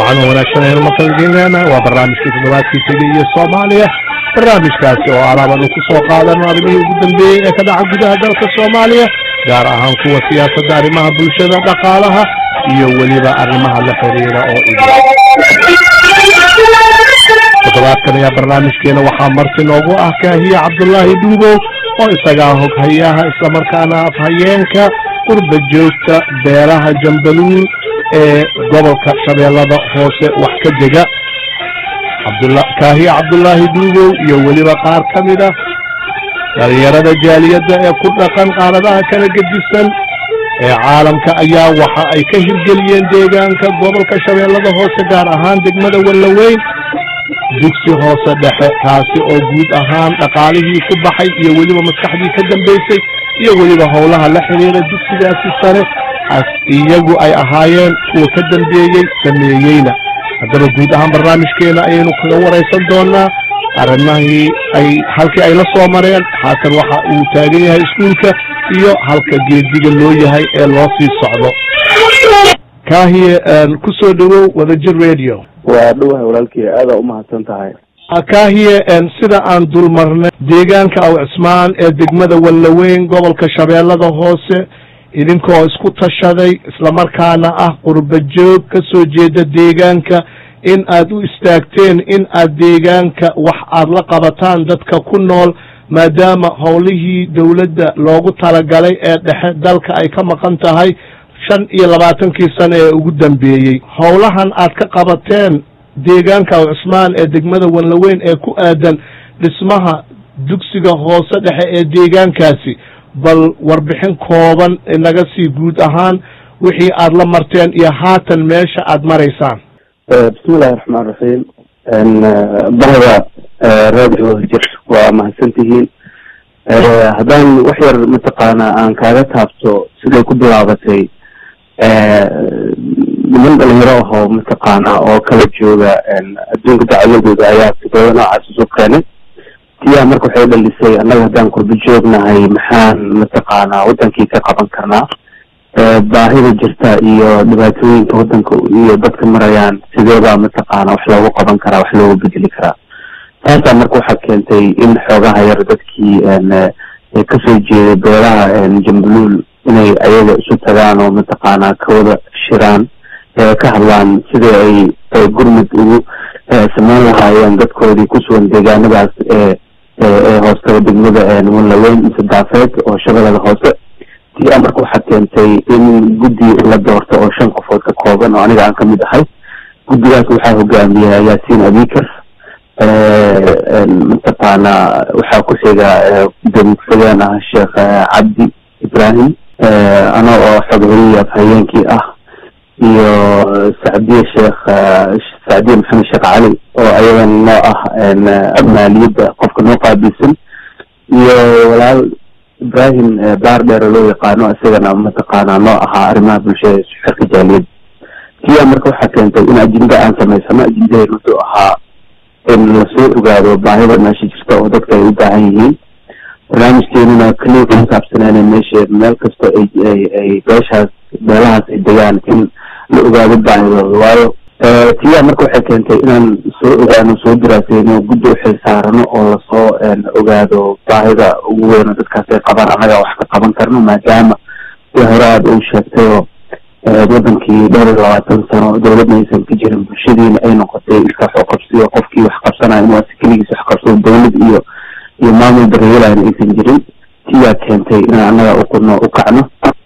wacan oo wanaagsan aynu maqalgeynana waa barnaamijkii toddobaadkii tegay iyo soomaaliya barnaamijkaasi oo alaabanu ku soo qaadano arrimihii ugu dambeeyey ee ka dhaca gudaha dalka soomaaliya gaar ahaan kuwa siyaasadda arrimaha bulshada dhaqaalaha iyo weliba arrimaha la xiriira oo idin toddobaadkan ayaa barnaamijkeena waxaa marti noogu ah kaahiya cabdullaahi dhuubow oo isagaa hoghayaha islamarkaana afhayeenka qurba joogta beeraha jambaluul ee gobolka shabeellada hoose wax ka dega kaahiya cabdullaahi dhuubow iyo weliba qaar ka mid ah dhalinyarada jaaliyadda ee ku dhaqan qaaradaha kala gedisan ee caalamka ayaa waxa ay ka hirgeliyeen deegaanka gobolka shabeellada hoose gaar ahaan degmada wallaweyn dugsi hoose dhexe taasi oo guud ahaan dhaqaalihii ku baxay iyo weliba maskaxdii ka dambaysay iyo weliba howlaha la xiriira dugsigaasi sare iyagu ay ahaayeen kuwa ka dambeeyey sameeyeyna haddaba guud ahaan barnaamijkeena ayaynu kaga waraysan doonaa arrimahii ay halkii ay la soo mareen haatan waxa uu taagan yahay iskuulka iyo halka geediga loo yahay ee loo sii socdo kaahiye ku soo dhawow wadajir radio waa dhowahay walaalkii aada umahadsan tahay kaahiye sida aan dulmarnay deegaanka aw cismaan ee degmada wallaweyn gobolka shabeellada hoose idinkoo isku tashaday islamarkaana ah qurba joog ka soo jeeda deegaanka in aad u istaagteen in aad deegaanka wax aad la qabataan dadka ku nool maadaama howlihii dowladda loogu talagalay ee dhexe dalka ay ka maqan tahay shan iyo labaatankii sano ee ugu dambeeyey howlahan aad ka qabateen deegaanka aw cismaan ee degmada wanlaweyn ee ku aadan dhismaha dugsiga hoose dhexe ee deegaankaasi bal warbixin kooban inaga sii guud ahaan wixii aad la marteen iyo haatan meesha aad maraysaan bismillahi raxmaan raxiim bahda radio jir waa mahadsan tihiin haddaan wax yar mataqaana aan kaaga taabto siday ku bilaabatay niman dhalinyaro ahoo mataqaana oo kala jooga adduunka dacwadooda ayaa fikrado noocaas isu keenay tiyaa marka waxay dhalisay annaga haddaan kurba joognahay maxaan mataqaana wadankii ka qaban karnaa baahida jirta iyo dhibaatooyinka wadanka iyo dadka marayaan sideebaa mataqaana wax loogu qaban karaa wax loogu bedeli karaa taasaa marka waxaa keentay in xoogaha yar dadkii kasoo jeeday beelaha jambaluul inay ayaga isu tagaan oo mataqaana kawada shiraan ka hadlaan sidii ay gurmud ugu sameyn lahaayeen dadkoodii kusugan deegaanadaas ee ee hoostaba degmada wallaweyn mise daafeed oo shabeellada hoose tiyaa marka waxaa keentay in guddi la doorto oo shan qofood ka kooban oo aniga aan kamid ahay guddigaas waxaa hogaamiya yaasiin abikar mataqaana waxaa ku xiga gudoomiye ku-xigeen ah sheekh cabdi ibrahim ana oo xogceliya afhayeenkii ah iyo sacdiye sheekh sacdiye maxamed sheekh cali oo ayadan noo ah maaliyadda qofka noo qaabilsan iyo walaal ibrahim baar dheere loo yaqaano isagana mataqaana noo ahaa arrimaha bulshada xerka jaaliyadda tiyaa marka waxaa keentay in ajinda aan samaysano ajindaheed wuxuu ahaa in lasoo ogaado baahida meesha jirta oo dadka ay u baahan yihiin barnaamijkeenuna kaliya ku saabsaneena meesha meel kasta ay ay ay beeshaas beelahaas ay degaan in la ogaado baahidooda waayo tiyaa marka waxay keentay inaan soo ogaano soo daraaseyno guddi uxil saarano oo lasoo ogaado baahida ugu weyn oo dadkaas ay qabaan annagaa wax ka qaban karno maadaama si hore aada u sheegtayoo wadankii dhowr iyo labaatan sano dowladna aysan ka jirin bulshadiina ay noqotay iska wax u qabsiyo qofkii wax qabsanaya inuu asi keligiis wax qabsado dowlad iyo iyo maamul daryeelayna aysan jirin tiyaa keentay inaan annaga uqudno u kacno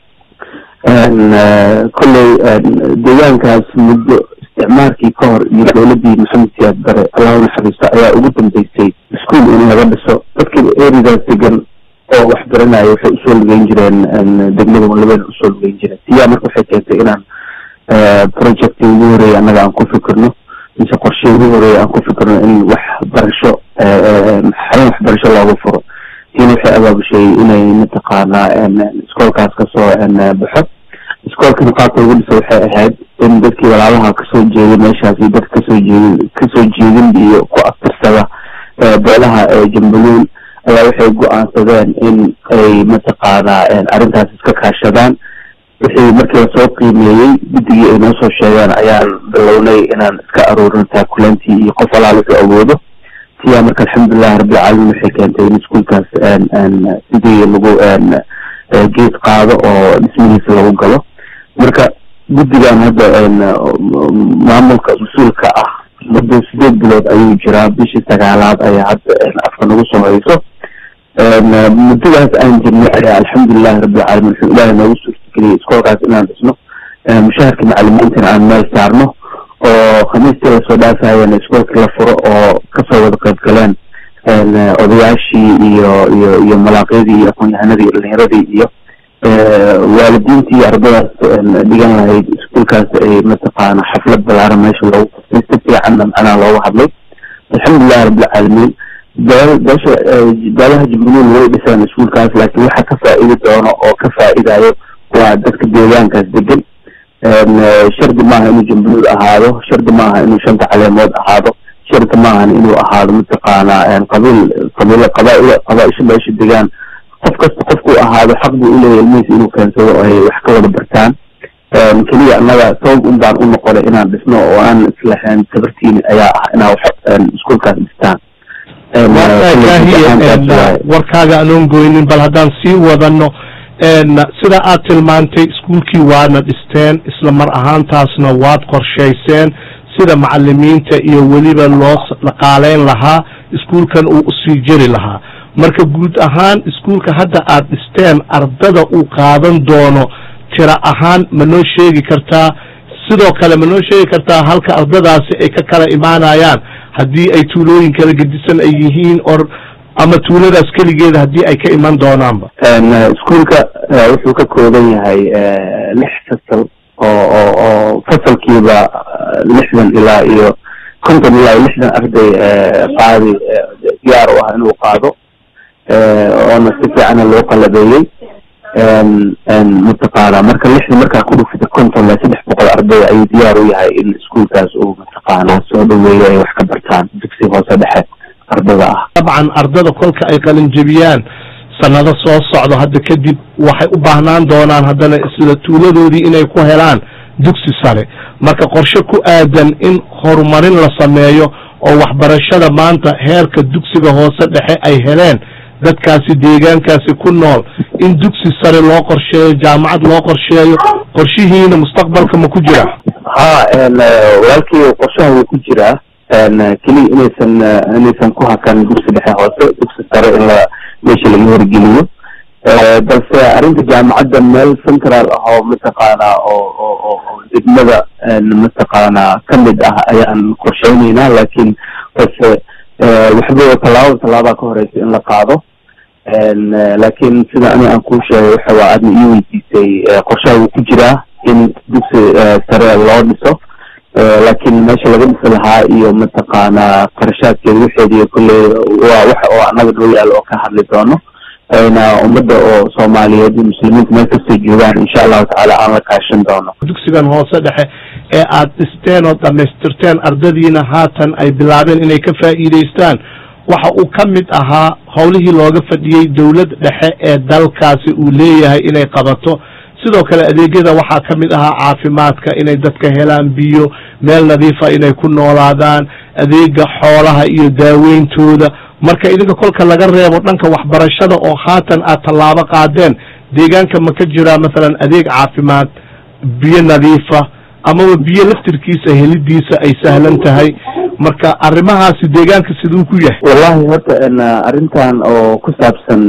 kolley deegaankaas muddo isticmaalkii ka hor iyo dowladii maxamed siyaad bare allahu naxariisto ayaa ugu dambeysay iskuol in laga dhiso dadkii eridaas degan oo wax baranaya waxay usoo lugeyn jireen degmada wallaweyn usoo lugeyn jireen tiyaa marka waxay keentay inaan projecti ugu horeeya annaga aan ku fikirno mise qorshe ugu horeeya aan ku fikirno in wax barasho xarun waxbarasho looga furo tiina waxay abaabushay inay mataqaana iskoolkaas kasoo baxo iskoolkana qaabka lagu dhiso waxay ahayd in dadkii walaalaha kasoo jeeday meeshaas iyo dadka kasoo jeedin kasoo jeedin iyo ku aftirsada beelaha jambaluul ayaa waxay go-aansadeen in ay mataqaana arrintaas iska kaashadaan wixii markii lasoo qiimeeyey guddigii ay noo soo sheegeen ayaan bilownay inaan iska aruurin taakulantii iyo qof alaal wuxuu awoodo siyaa marka alxamdulilahi rabbilcaalamiin waxay keentay in iskuolkaas sidii lagu geed qaado oo dhismihiisa lagu galo marka guddigan hadda maamulka mas-uulka ah muddo sideed bilood ayuu jiraa bishii sagaalaad ayaa hadda afka nagu soo hayso muddadaas aan jirnay ayaa alxamdulilahi rabbilcaalamiin wuxuu ilaahay noogu suurtageliyay iskoolkaas inaan dhisno mushaharka macalimiintana aan meel saarno oo khamiistii lasoo dhaafayana iskoolkii la furo oo kasoo wada qayb galeen odayaashii iyo iyo iyo malaaqyadii iyo aqoon-yahanadii iyo dhalinyaradii iyo waalidiintii ardadaas dhigan lahayd iskuolkaas ay mataqaana xaflad balaaran meesha loogu qabtay si fiicanna macnaha looga hadlay alxamdulilahi rabbilcaalamiin beesha beelaha jubbaland way dhisaan iskuolkaas laakiin waxa ka faa'iidi doono oo ka faa'iidayo waa dadka deegaankaas degan shardi maaha inuu jumbaluud ahaado shardi maaha inuu shanta caleemood ahaado shardi maahan inuu ahaado mataqaana qabiil qabiil qabaail qabaaisha meesha degaan qof kasta qofkuu ahaado xaq buu uleeyahy ilmihiisa inuu keensado oo ay wax ka wada bartaan keliya annaga sabab un baan u noqonay inaan dhisno oo aan islahayn sabartiini ayaa ah inaa wax iskuolkaas dhistaan warkaaga anoon goynin bal haddaan sii wadano sida aad tilmaantay iskuolkii waadna dhisteen isla mar ahaantaasna waad qorshayseen sida macalimiinta iyo weliba loo dhaqaaleyn lahaa iskuolkan uu usii jeri lahaa marka guud ahaan iskuolka hadda aad dhisteen ardada uu qaadan doono tira ahaan ma noo sheegi kartaa sidoo kale ma noo sheegi kartaa halka ardadaasi ay ka kala imaanayaan haddii ay tuulooyin kala gedisan ay yihiin or ama tuuladaas keligeeda haddii ay ka iman doonaanba iskuolka wuxuu ka kooban yahay lix fasal oo oo oo fasalkiiba lixdan ilaa iyo konton ilaa iyo lixdan arday qaadi diyaar u ah inuu qaado oona si fiicana loo qalabeeyey mataqaana marka lixdan markaa ku dhufida konton ilaa saddex boqol arday ayuu diyaar u yahay in iskuolkaas uu mataqaana soo dhaweeyo ay wax ka bartaan dugsi hoose dhexe ardada ah dabcan ardada kolka ay qalinjebiyaan sanado soo socdo hadda kadib waxay u baahnaan doonaan haddana isla tuuladoodii inay ku helaan dugsi sare marka qorshe ku aadan in horumarin la sameeyo oo waxbarashada maanta heerka dugsiga hoose dhexe ay heleen dadkaasi deegaankaasi ku nool in dugsi sare loo qorsheeyo jaamacad loo qorsheeyo qorshihiina mustaqbalka ma ku jira ha walaalkii qorshaha wuu ku jiraa keliya inaysan inaysan ku hakan dugsi dhexe hoose dugsi sare in la meesha laga horgeliyo balse arrinta jaamacadda meel central ah oo mataqaana oo oo oo degmada mataqaana kamid ah ayaan qorsheyneynaa laakiin balse waxba tallaabada tallaabaa ka horeysa in la qaado laakiin sida ani aan kuu sheegay waxa waa aadna ii weydiisay qorshaha wuu ku jiraa in dugsi sare loo dhiso laakiin meesha laga dhisi lahaa iyo mataqaana qarashaadkeeda waxeediyo kolley waa waxa oo annaga noo yaalo oo ka hadli doono ayna ummadda oo soomaaliyeed iyo muslimiinta meel kastay joogaan insha allahu tacaala aan la kaashan doono dugsigan hoose dhexe ee aad dhisteen oo dhamaystirteen ardadiina haatan ay bilaabeen inay ka faa'iidaystaan waxa uu ka mid ahaa howlihii looga fadhiyey dowlad dhexe ee dalkaasi uu leeyahay inay qabato sidoo kale adeegyada waxaa ka mid ahaa caafimaadka inay dadka helaan biyo meel nadiifa inay ku noolaadaan adeega xoolaha iyo daaweyntooda marka idinka kolka laga reebo dhanka waxbarashada oo haatan aad tallaabo qaadeen deegaanka ma ka jiraa masalan adeeg caafimaad biyo nadiifa amaba biyo laftirkiisa helidiisa ay sahlan tahay marka arrimahaasi deegaanka siduu ku yahay wallahi horta arrintan oo ku saabsan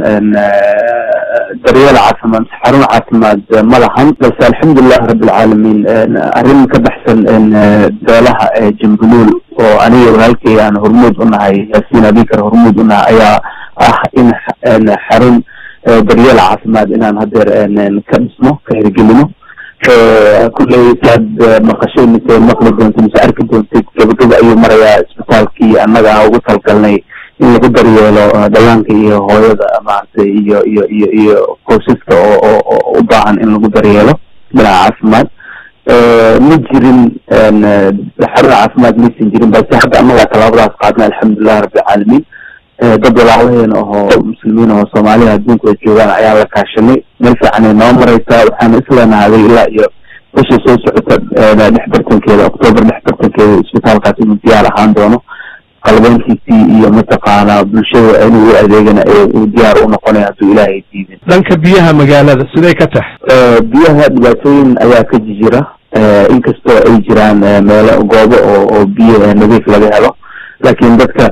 daryeel caafimaad xarun caafimaad ma lahan balse alxamdulilahi rabbilcaalamiin arrin ka baxsan beelaha jambuluul oo aniga walaalkay aan hormuud u nahay yaasiin abikar hormuud u nahay ayaa ah in xarun daryeel caafimaad inaan hadeer ka dhisno ka hirgelino kulley saad maqashay mise maqli doontay mise arki doontay gabagaba ayuu marayaa isbitaalkii annaga ugu talgalnay in lagu daryeelo dhallaanka iyo hooyada maaragtay iyo iyo iyo iyo qoysaska oo oo u baahan in lagu daryeelo dhinaca caafimaad ma jirin xarun caafimaad maysan jirin balse hadda annagaa tallaabadaas qaadna alxamdulilahi rabbilcaalamiin dad walaalaheen ahoo muslimiin ahoo soomaaliya adduunka ay joogaan ayaa la kaashanay meel fiicanay noo mareysaa waxaana isleenahaday ilaa iyo bisha soo socota dhex bartankeeda octoobar dhex bartankeeda isbitaalkaas inuu diyaar ahaan doono qalbeynkiisii iyo mataqaanaa bulshada inuu u adeegana uu diyaar u noqonay hadduu ilaahay diidin dhanka biyaha magaalada siday ka tahay biyaha dhibaatooyin ayaa ka jira inkastoo ay jiraan meelo goobo oo oo biyo nadiif laga helo laakiin dadka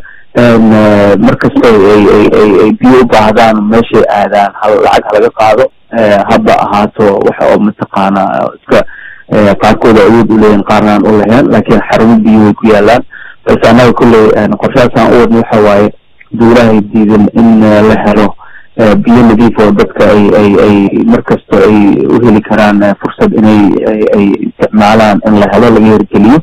markastoo ay ay ay ay biyo u baahdaan meeshay aadaan hal lacag halaga qaado haba ahaato waxa oo mataqaana iska qaarkooda awood uleeyihin qaarnaan u lahayn laakiin xarumo biyo way ku yaalaan balse annaga kolley qorshahaasaan u wadna waxa waaye duulahay diidan in la helo biyo nadiif oo dadka ay ay ay markasta ay u heli karaan fursad inay ay isticmaalaan in la helo laga hirgeliyo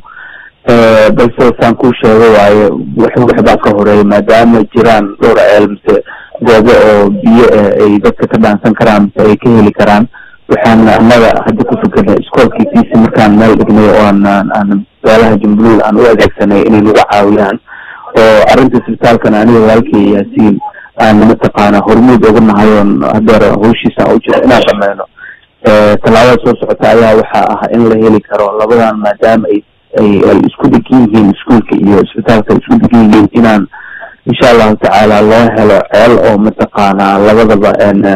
balse saan kuu sheego waaye wax waxbaa ka horeeya maadaama jiraan dhowr ceel mise goobo oo biyo ay dadka ka dhaansan karaan mise ay ka heli karaan waxaan annaga hadda ku fikirnay iskoolkiisiisi markaan meel dhignay oo aan aan beelaha jumbuul aan u adeegsanay inay nagu caawiyaan oo arrinta isbitaalkan aniga walaalkay yaasiin aan mataqaana hormuud uga nahay oon hadeer hawshiisa aan u jiro inaan dhameyno tallaabada soo socota ayaa waxaa ah in la heli karo labadan maadaama ay ay ay isku degan yihiin iskuolka iyo isbitaalka ay isku degan yihiin inaan insha allahu tacaala loo helo ceel oo mataqaana labadaba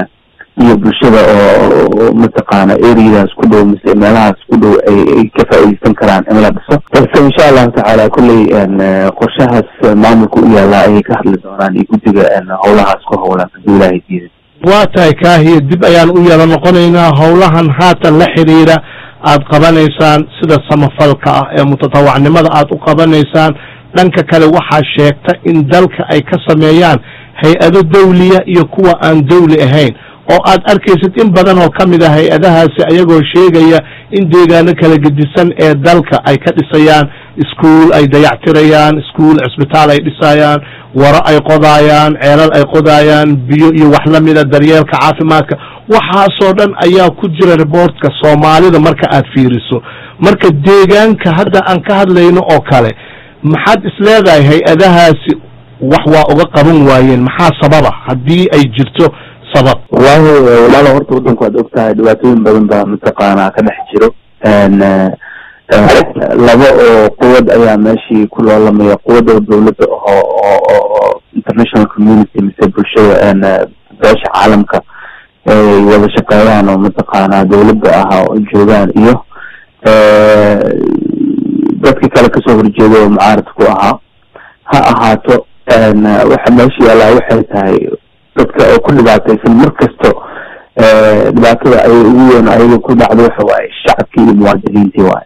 iyo bulshada oo mataqaana areadaas ku dhow mise meelahaas ku dhow ay ay ka faa'iideysan karaan in la dhiso balse insha allahu tacaala kolley qorshahaas maamulka u yaallaa ayay ka hadli doonaan iyo guddiga howlahaas ku howlan hadduu ilaahay diiday waa tahay kaahiya dib ayaan u yala noqonaynaa howlahan haatan la xidhiira aad qabanaysaan sida samafalka ah ee mutatawacnimada aad u qabanaysaan dhanka kale waxaa sheegta in dalka ay ka sameeyaan hay-ado dawliya iyo kuwa aan dawli ahayn oo aad arkaysid in badan oo ka mid a hay-adahaasi ayagoo sheegaya in deegaano kala gedisan ee dalka ay ka dhisayaan iskuol ay dayactirayaan iskuol cisbitaal ay dhisayaan waro ay qodaayaan ceelal ay qodaayaan biyo iyo wax la mida daryeelka caafimaadka waxaasoo dhan ayaa ku jira reportka soomaalida marka aad fiiriso marka deegaanka hadda aan ka hadlayno oo kale maxaad isleedahay hay-adahaasi wax waa uga qaban waayeen maxaa sababa haddii ay jirto sabab wallahi walaalo horta waddanku waad og tahay dhibaatooyin badan baa mataqaanaa ka dhex jiro laba oo quwad ayaa meeshii ku loolamaya quwadda dawladda oo oo oo international community mise bulshada beesha caalamka ay wada shaqeeyaan oo mataqaanaa dawladda ahaa oo joogaan iyo dadka kale kasoo horjeeda oo mucaaradka ku ahaa ha ahaato waxa meesha yaallaa waxay tahay dadka oo ku dhibaataysan mar kasto dhibaatada ay ugu weyn ayaga ku dhacdo waxa waaye shacabkii iyo muwaadiniintii waaye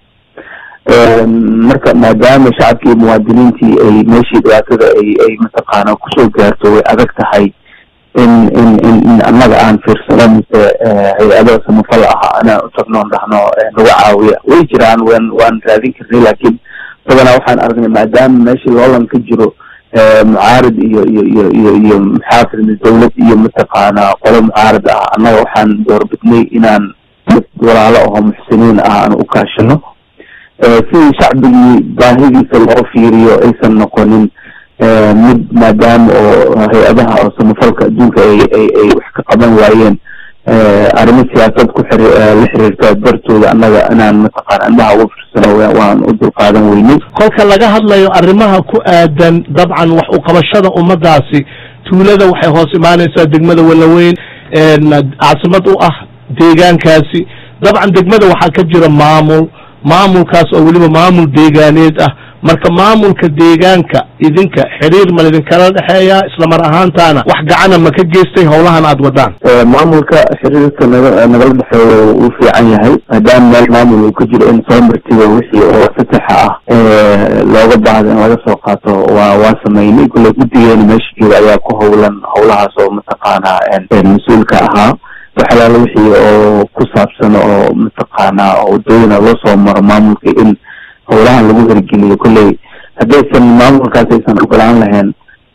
marka maadaama shacabkii iyo muwaadiniintii ay meeshii dhibaatada ay ay mataqaana kusoo gaarto way adag tahay in in in in annaga aan fiirsano mise hay-ado samafal ah inaan u tagno on dhahno nagu caawiya way jiraan wan waan raadin karnay laakiin badanaa waxaan aragnay maadaama meeshii loolan ka jiro mucaarad iyo iyo iyo iyo iyo maxaafid dawlad iyo mataqaana qolo mucaarad ah annaga waxaan doorbidnay inaan dad walaalo aho muxsiniin ah aan u kaashano sidii shacbigii baahidiisa loo fiiriyo aysan noqonin mid maadaama oo hay-adaha oo samafalka adduunka ay ay ay wax ka qaban waayeen arrimo siyaasad ku xiri la xiriirta dartooda annaga inaan mataqaana indhaha uga firsano waan u dulqaadan weynay kolka laga hadlayo arrimaha ku aadan dabcan wax u qabashada ummadaasi tuulada waxay hoos imaanaysaa degmada walaweyn caasimad u ah deegaankaasi dabcan degmada waxaa ka jira maamul maamulkaas oo weliba maamul deegaaneed ah marka maamulka deegaanka idinka xiriir ma idinkala dhexeeya islamar ahaantaana wax gacana ma ka geystay howlahan aad wadaan maamulka xiriirka naga nagala dhexeeya wuu fiican yahay maadaama meel maamul uu ka jiro in soo martiba wixii oo satexa ah looga baahda in laga soo qaato waa waa sameynay kulle guddigeena meesha jooga ayaa ku howlan howlahaas oo mataqaana mas-uulka ahaa waxalaala wixii oo ku saabsan oo mataqaana wadooyina loo soo maro maamulka in howlahan lagu hirgeliyo kolley haddaysan maamulkaas aysan ogolaan lahayn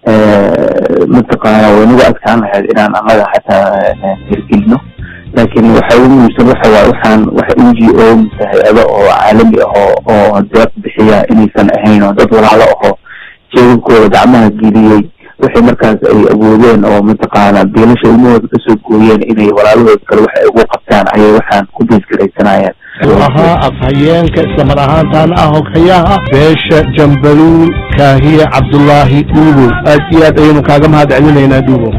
mataqaana way nagu adkaan lahayd inaan annaga xataa hirgelino laakiin waxa ugu muhiimsan waxa waaye waxaan wax n g o mise hay-ado oo caalami ahoo oo deeq bixiya inaysan ahayn oo dad walaalo ahoo jeegabkooda gacmaha geliyey waxay markaas ay awoodeen oo mataqaana biilasha ilmahooda kasoo gooyeen inay walaalahood kale waxay ugu qabtaan ayay waxaan ku biisgaraysanayeen ahaa afhayeenka islamar ahaantaan ah hoghayaha beesha jambaluul kaahiye cabdullaahi dhuubow aad iyo aad ayaynu kaaga mahad celinaynaa dhuubow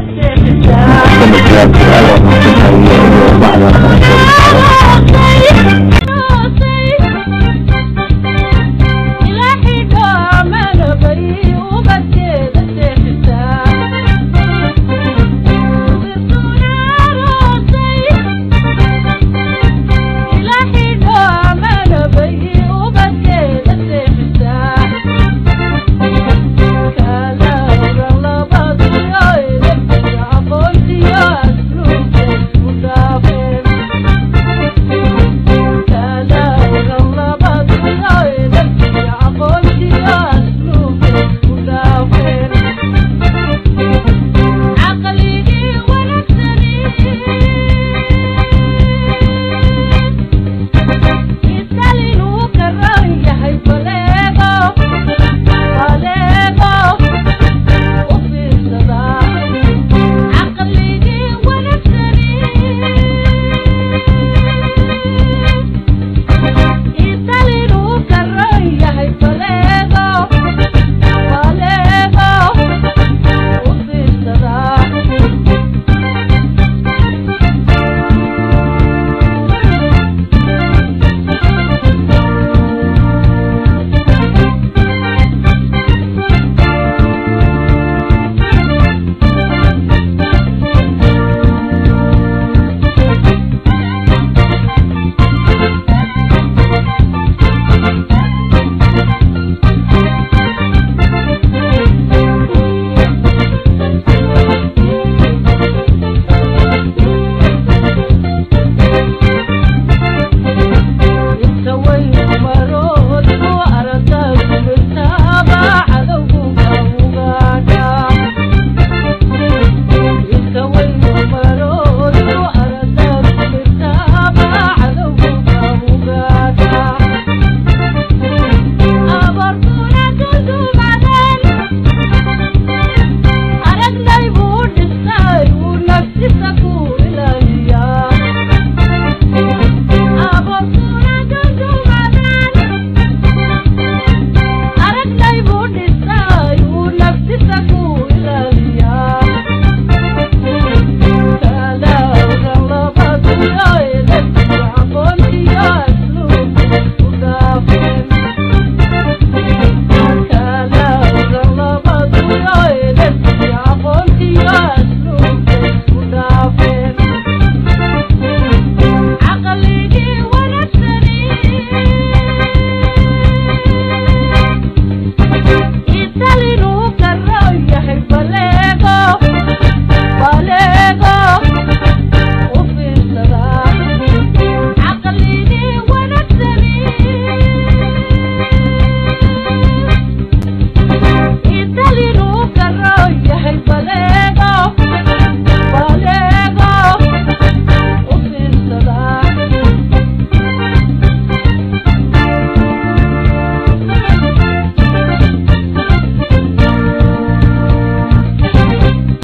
yahay